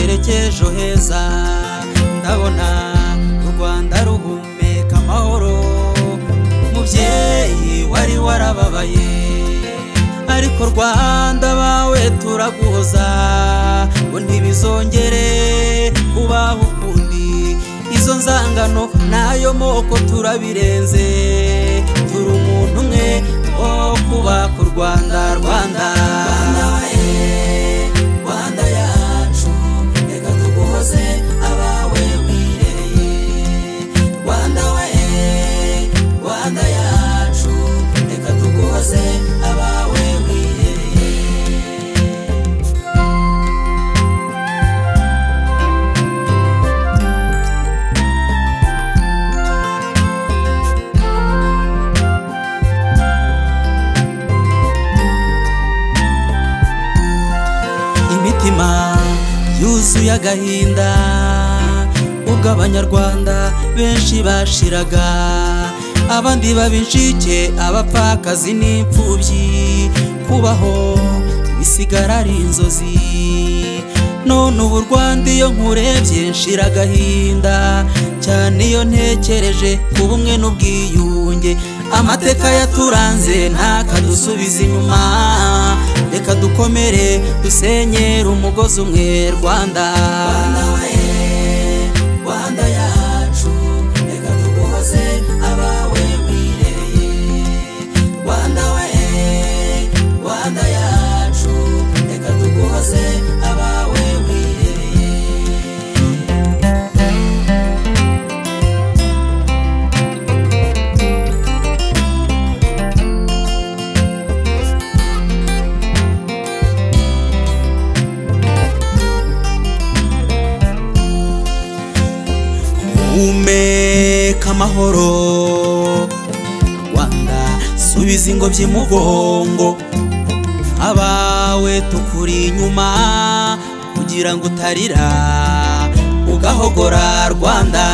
ejo heza ndabona u rwanda ruhumeka amahoro umubyeyi wari warababaye ariko rwanda bawe turaguhoza ngo ntibizongere kubaho ukundi izo nzangano n'ayo moko turabirenze turi umuntu umwe wo kubaka u rwanda rwanda rwanda yacu reka tuguhoze abawe wirereye rwanda we rwanda yacu reka tuguhoze abawe wirereye imitima yuzuye agahinda ubwo abanyarwanda benshi bashiraga abandi babinshike abapfakazi n'imfubyi kubaho bisigara ari inzozi none ubu rwanda iyo nkurebye nshira agahinda cyane iyo ntekereje ku bumwe n'ubwiyunge amateka yaturanze ntakadusubiza inyuma reka dukomere dusenyere umugozi umwe rwanda rwanda yacu reka tuguhoze abawe wirereye rwanda we rwanda yacu reka tuguhoze abawe wirereye humeka amahoro rwanda subiza ingobyi mu mugongo abawe tukuri inyuma kugira ngo utarira ugahogora rwanda